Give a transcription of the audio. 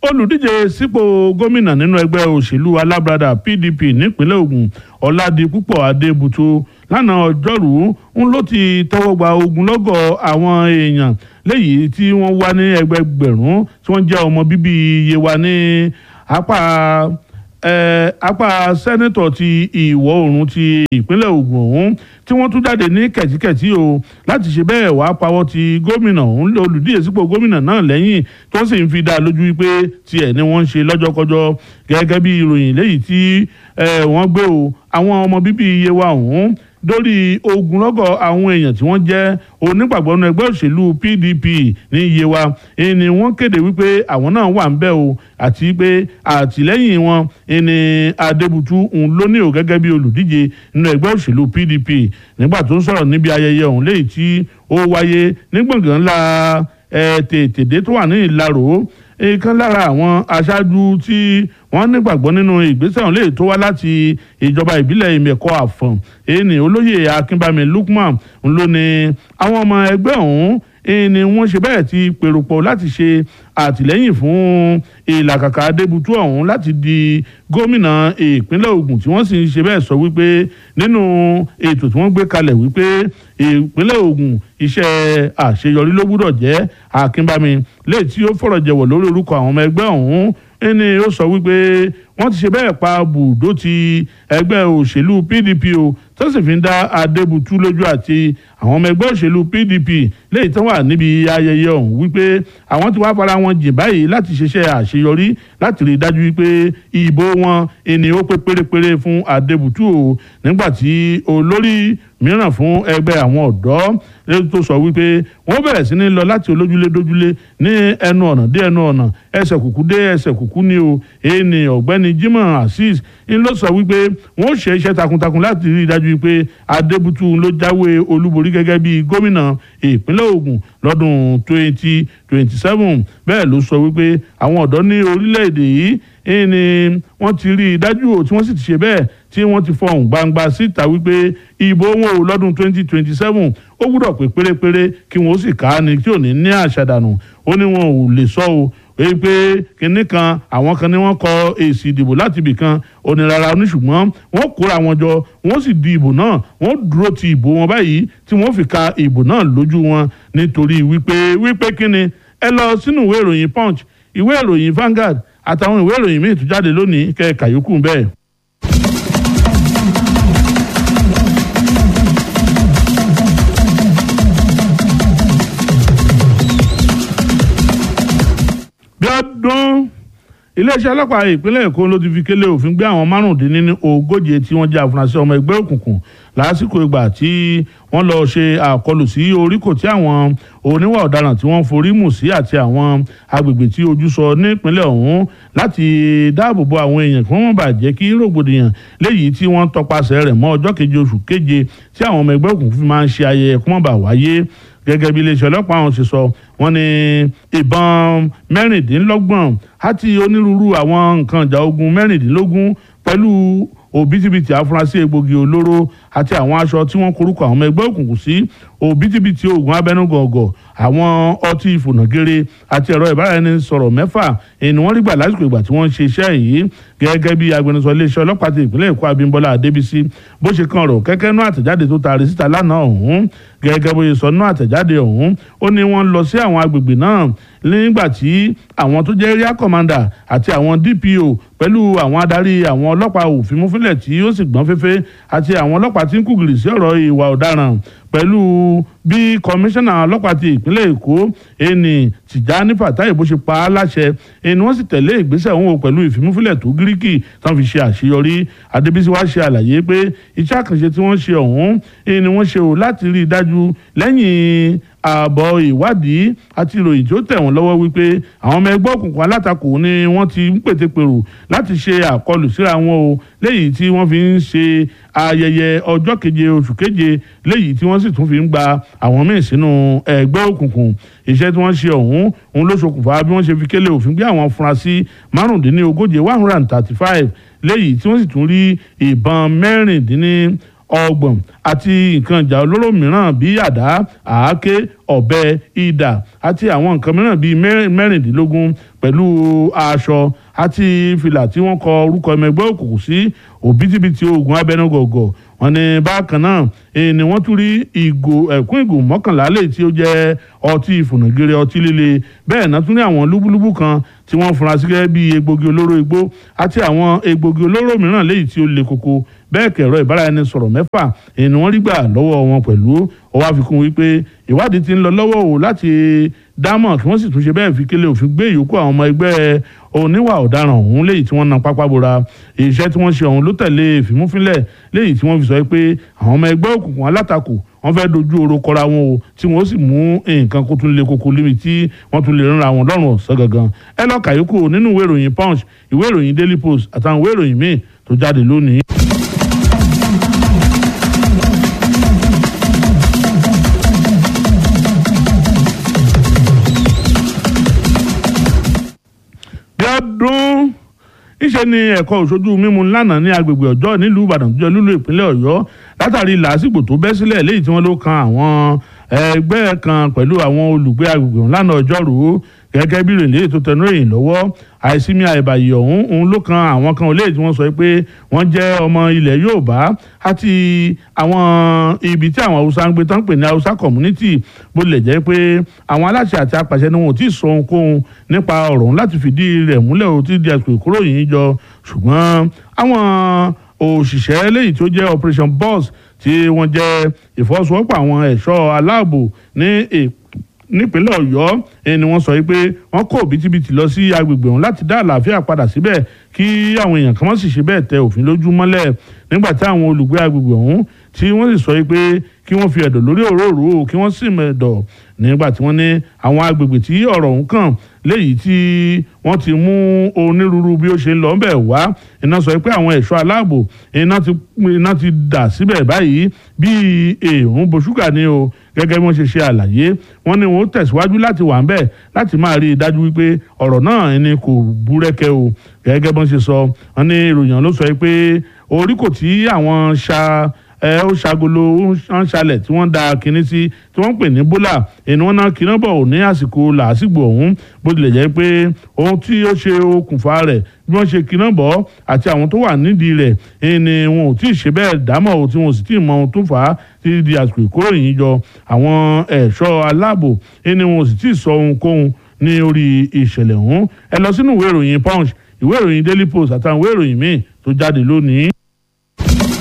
olùdíje sípò gómìnà nínú ẹgbẹ́ òṣèlú alábradà pdp nípínlẹ̀ ògùn ọ̀làdìpúpọ̀ adébùtú lánàá ọjọ́rùú ń ló ti tọwọ́ gba ogunlọ́gọ̀ àwọn èèyàn léyìí tí wọ́n wá ní ẹgbẹgbẹ̀rún tí wọ́n jẹ́ ọmọ bíbí yewa ní apá eh, apá sẹ́nẹ́tọ̀ ti ìwọ̀ oòrùn ti ìpínlẹ̀ ògùn ọ̀hún tí wọ́n tún jáde ní kẹ̀tíkẹ̀tí o láti ṣe bẹ́ẹ̀ wá pawọ́ ti gómìnà ọ̀hún olùdíje sípò gómìnà náà lẹ́yìn tí wọ́n sì ń fi dá a lójú wípé tiẹ̀ ni wọ́n ń ṣe lọ́jọ́kọjọ́ gẹ́gẹ́ bí ìròyìn léyìí tí wọ́n gbé o àwọn ọmọ bíbí yewa ọ̀hún lórí ogunlọ́gọ̀ àwọn èèyàn tí wọ́n jẹ́ onígbàgbọ́ nínú ẹgbẹ́ òṣèlú pdp ní yewa ni wọ́n kéde wípé àwọn náà wà ń bẹ̀ o àti pé àtìlẹ́yìn wọn ni adébútú ń lóní o gẹ́gẹ́ bí olùdíje nínú ẹgbẹ́ òṣèlú pdp nígbà tó ń sọ̀rọ̀ níbi ayẹyẹ ọ̀hún léyìí tí ó wáyé ní gbọ̀ngàn ńlá tètèdé tó wà ní ìlarò ìkan lára àwọn aṣáájú tí wọ́n nígbàgbọ́ nínú ìgbésẹ̀ ọ̀hún lè tó wá láti ìjọba ìbílẹ̀ ìmẹ̀kọ àfọ̀n èyí olóyè akínbámi lukman ló ní àwọn ọmọ ẹgbẹ́ ọ̀hún ni wọ́n ṣe bẹ́ẹ̀ ti pèrò pọ̀ láti ṣe àtìlẹ́yìn fún ìlàkàkà adébútú ọ̀hún láti di gómìnà ìpínlẹ̀ Ògùn tí wọ́n sì ń ṣe bẹ́ẹ̀ sọ wípé nínú ètò tí wọ́n gbé kalẹ̀ wípé ìpínlẹ̀ Ògùn iṣẹ́ àṣeyọrí ló gbúdọ̀ jẹ́ akínbámi léyìí tí ó fọ̀rọ̀ jẹ̀wọ̀ lórí orúkọ àwọn ọmọ ẹgbẹ́ ọ̀hún ẹni ó sọ wípé wọ́n ti ṣe bẹ́ẹ̀ pa bùdó ti ẹgbẹ́ òṣèlú PDP o tó sì fi ń dá Adébútú lójú àti àwọn ọmọ ẹgbẹ́ òṣèlú PDP léyìí tó wà níbi ayẹyẹ ọ̀hún wípé àwọn ti wá fara wọn jìn báyìí láti ṣiṣẹ́ àṣeyọrí láti rí i dájú wípé ìbò wọn ẹni ó pé pérépéré fún Adébútú o nígbà tí olórí mìíràn fún ẹgbẹ́ àwọn ọ̀dọ́ lẹ́yìn tó sọ wípé wọ́n bẹ̀rẹ̀ sí ní lọ láti olójúlé dójúlé ní ẹnu ọ̀nà dé ẹnu ọ̀nà ẹsẹ̀ kùkú dé ẹsẹ̀ kùkú ni o èyí ni ọ̀gbẹ́ni Jimoh Azeez ń lọ sọ wípé wọ́n ṣe iṣẹ́ takuntakun láti rí i dájú wípé Adébútú ló jáwé olúborí gẹ́gẹ́ bí gómìnà ìpínlẹ̀ Ògùn lọ́dún twenty twenty seven bẹ́ẹ̀ ló sọ wípé àwọn ọ̀dọ́ ní orílẹ̀-èdè yìí ni wọ́n ti rí i dájú o tí wọ́n sì ti ṣe bẹ́ẹ̀ tí wọ́n ti fọhùn gbangba síta wípé ìbò wọn ò lọ́dún twenty twenty seven ó gbúdọ̀ pé pérépéré kí wọ́n ó sì ká ni tí ò ní ní àṣàdànù ó ní wọn ò lè sọ o èyí pé kinní kan àwọn kan ní wọ́n kọ èsì ìdìbò láti ibì kan onírara ní ṣùgbọ́n wọ́n kóra wọn jọ wọ́n sì di ìbò náà wọ́n dúró ti ìbò wọn báyìí tí wọ́n fi ka ìbò náà lójú wọn nítorí wípé wípé kíni ẹ lọ sínú ìwé ìròyìn punch ìwé ìròyìn Vanguard àtàwọn ìwé ìròyìn míì tó jáde lónìí kẹ kàyókù bẹ́ẹ̀. Bíọ́dún iléeṣẹ́ ọlọ́pàá ìpínlẹ̀ Èkó ló ti fi kélé òfin gbé àwọn márùndínlógóje tí wọ́n jẹ́ àfúrásì ọmọ ẹgbẹ́ òkùnkùn lásìkò ìgbà tí wọ́n lọ ṣe àkọlù sí oríkò tí àwọn oníwà ọ̀daràn tí wọ́n forí mù sí àti àwọn agbègbè tí ojú sọ nípínlẹ̀ ọ̀hún láti dáàbò bo àwọn èèyàn kí wọ́n má bàa jẹ́ kí rògbòdìyàn léyìí tí wọ́n tọpasẹ̀ rẹ̀ mọ́ ọjọ́ keje oṣù keje tí àwọn ọmọ ẹgbẹ́ òkùnkùn fi máa ń ṣe ayẹyẹ kí wọ́n bá wáyé gẹ́gẹ́ bí iléeṣẹ́ ọlọ́pàá ọ̀hún ṣe sọ wọ́n ní ìbọn mẹ́rìndínlọ́gbọ̀n àti onírúurú àwọn nǹkan ìjà ogun mẹ́rìndínlógún pẹ̀lú òbítíbitì afurasí egbògi olóró àti àwọn aṣọ tí wọ́n korúkọ àwọn ọmọ ẹgbẹ́ òkùnkùn sí òbítíbitì oògùn abẹ́nugọ̀ọ̀gọ̀ àwọn ọtí ìfònàgére àti ẹ̀rọ ìbáraẹnisọ̀rọ̀ mẹ́fà ni wọ́n rí gbà lásìkò ìgbà tí wọ́n ń ṣe iṣẹ́ yìí gẹ́gẹ́ bí agbẹnusọ iléeṣẹ́ ọlọ́pàá ti ìpínlẹ̀ Èkó Abímbọ́lá Adébísí bó ṣe kan ọ̀rọ̀ kẹ́kẹ́ nú àtẹ̀jáde tó taari síta lánàá ọ̀hún gẹ́gẹ́ bó ṣe sọ nú àtẹ̀jáde ọ̀hún ó ní wọ́n lọ sí àwọn agbègbè náà nígbà tí àwọn tó jẹ́ area commander àti àwọn DPO pẹ̀lú àwọn adarí àwọn ọlọ́pàá òfin múfilẹ̀ tí ó sì gbọ́n fẹ́fẹ́ àti àwọn ọlọ́pàá tí ń kùgìrì sí ọ̀rọ̀ ìwà ọ̀daràn pẹ̀lú bí kọmíṣánná ọlọ́pàá ti ìpínlẹ̀ èkó ẹni tìjání fàtáì bó ṣe pa á láṣẹ ẹni wọ́n sì tẹ̀lé ìgbésẹ̀ òun pẹ̀lú ìfimúfilẹ̀ tó gíríkì tán fi ṣe àṣeyọrí adébísí wá ṣe àlàyé pé iṣẹ́ àkànṣe tí wọ́n ṣe ọ̀hún ẹni wọ́n ṣe ò láti rí i dájú lẹ́yìn ààbọ̀ ìwádìí àti ìròyìn tí ó tẹ̀ wọ́n lọ́wọ́ wípé àwọn ọmọ ẹgbẹ́ òkùnkùn alátakò ni wọ́n ti ń pètèpèrò láti ṣe àkọlù síra wọn o léyìí tí wọ́n fi ń ṣe ayẹyẹ ọjọ́ keje oṣù keje léyìí tí wọ́n sì tún fi ń gba àwọn míì sínú ẹgbẹ́ òkùnkùn iṣẹ́ tí wọ́n ṣe ọ̀hún òun ló ṣokùnfà bí wọ́n ṣe fi kélé òfin gbé àwọn afurasí márùndínlógóje one hundred and thirty five léyìí tí wọ́n sì tún rí ìbọn mẹ́rìndínlẹ́ ọgbọ̀n àti nǹkan ìjà olóró mìíràn bíi àdá àáké ọ̀bẹ idà àti àwọn nǹkan mìíràn bíi mẹ́rìndínlógún pẹ̀lú aṣọ àti fìlà tí wọ́n kọ orúkọ ọmọ ẹgbẹ́ òkùnkùn sí òbítíbitì oògùn abẹnugọ̀gọ̀ wọ́n ní bákan náà ni wọ́n tún rí ìgò ẹ̀kún ìgò mọ́kànlá lè tí ó jẹ́ ọtí ìfònàgèrè ọtí líle bẹ́ẹ̀ náà tún ní àwọn lúbúlúbú kan tí wọ́n fura sí gẹ́gẹ́ bíi egbògi olóró igbó àti àwọn egbògi olóró mìíràn léyìí tí ó le koko bẹ́ẹ̀ kẹ̀rọ ìbáraẹnisọ̀rọ̀ mẹ́fà ni wọ́n rí gbà lọ́wọ́ wọn pẹ̀lú ó wá fi kún wípé ìwádìí ti ń lọ lọ́wọ́ o láti dámọ̀ kí wọ́n sì tún ṣe bẹ́ẹ̀ fi kélé òfin gbé ìyókù àwọn ọmọ ẹgbẹ́ oníwà ọ̀daràn ọ̀hún léyìí tí wọ́n na pápá bora iṣẹ́ tí wọ́n ṣe ọ̀hún ló tẹ̀lé ìfimúfínlẹ̀ léyìí tí wọ́n fi sọ pé àwọn ọmọ ẹgbẹ́ òkùnkùn alátakò wọ́n fẹ́ dojú oró kọra wọn o tí wọ́n sì mú nǹkan kó tún lé koko lémi tí wọ́n tún lè ránra wọn lọ́rùn ọ̀sán gangan ẹ lọ́ọ́ kàyókù nínú ìwé ìròyìn punch ìwé ìròyìn daily post àtàwọn ìwé ìròyìn míì tó jáde lónìí. bíọ́dún níṣẹ́ ni ẹ̀kọ́ òṣojú mímu lánàá ní agbègbè ọjọ́ nílùú ìbàdàn tó jẹ́ lúlú ìpínlẹ̀ ọ̀yọ́ látàrí làásìgbò tó bẹ́ sílẹ̀ léyìí tí wọ́n ló kan àwọn ẹgbẹ́ kan pẹ̀lú àwọn olùgbé agbègbè ọ̀hún lánàá ọjọ́rú gẹ́gẹ́ bí rèlé tó tẹnu èyìn lọ́wọ́ àìsímí àìbàyè ọ̀hún òun ló kan àwọn kan olè tí wọ́n sọ pé wọ́n jẹ́ ọmọ ilẹ̀ yorùbá àti àwọn ibi tí àwọn haúsá ń gbé tán pè ní haúsá community bó lè jẹ́ pé àwọn aláṣẹ àti apàṣẹ ni wọn ò tí ì sọ ohunkóhun nípa ọ̀rọ̀ ọ̀hún láti fìdí rẹ̀ múlẹ̀ ó ti di àsìkò ìkúrò yìí jọ ṣùgbọ́n àwọn òṣìṣẹ́ léyìí tó jẹ́ operation boss tí wọ́n jẹ́ ìfọwọ́sowọ́pọ̀ àwọn ẹ̀ṣọ́ aláàbò ní nípínlẹ̀ ọ̀yọ́ ni wọ́n sọ pé wọ́n kó bìtìbìtì lọ sí agbègbè ọ̀hún láti dá àlàáfíà padà síbẹ̀ kí àwọn èèyàn kan má sì ṣe bẹ́ẹ̀ tẹ òfin lójú mọ́lẹ̀ nígbà tí àwọn olùgbé agbègbè ọ̀hún tí wọ́n sì sọ pé kí wọ́n fi ẹ̀dọ̀ lórí òróró kí wọ́n sì mẹ̀dọ̀ nígbà tí wọ́n ní àwọn agbègbè tí ọ̀rọ̀ ọ̀hún kàn léyìí tí wọ́n ti mú onírúurú bí ó ṣe ń lọ bẹ̀ wá iná sọ pé àwọn ẹ̀ṣọ́ aláàbò iná ti dà síbẹ̀ báyìí bíi èèrùn boṣúgà ni o gẹ́gẹ́ bí wọ́n ṣe ṣe àlàyé wọ́n ní wọ́n tẹ̀síwájú láti wà ń bẹ̀ láti máa rí i dájú wípé ọ̀rọ̀ náà ni kò búrẹ́kẹ́ o gẹ́gẹ́ bí wọ́n ṣe sọ wọ́n ní ìròyìn ló sọ pé orí kò tí àwọn ṣa ẹ ó ṣagolo ó ń ṣalẹ̀ tí wọ́n da kinní sí tí wọ́n ń pè ní bólà ẹni wọ́n náà kiná bọ̀ ní àsìkò làásìgbò ọ̀hún bó tilẹ̀ jẹ́ pé ohun tí ó ṣe okùnfà rẹ̀ bí wọ́n ṣe kiná bọ̀ àti àwọn tó wà nídìí rẹ̀ ẹni wọn ò tí ì ṣe bẹ́ẹ̀ dámọ̀ o tí wọn ò sì tí ì mọ ohun tó fà á títí di àsìkò ìkóròyìn jọ àwọn ẹ̀ṣọ́ aláàbò ẹni wọn ò sì tí ì sọ ohunkóhun ní orí ìṣẹ̀lẹ̀ ọ̀hún ẹ lọ sínú ìwé ìròyìn punch ìwé ìròyìn daily post àtàwọn ìwé ìròyìn míì tó jáde lónìí.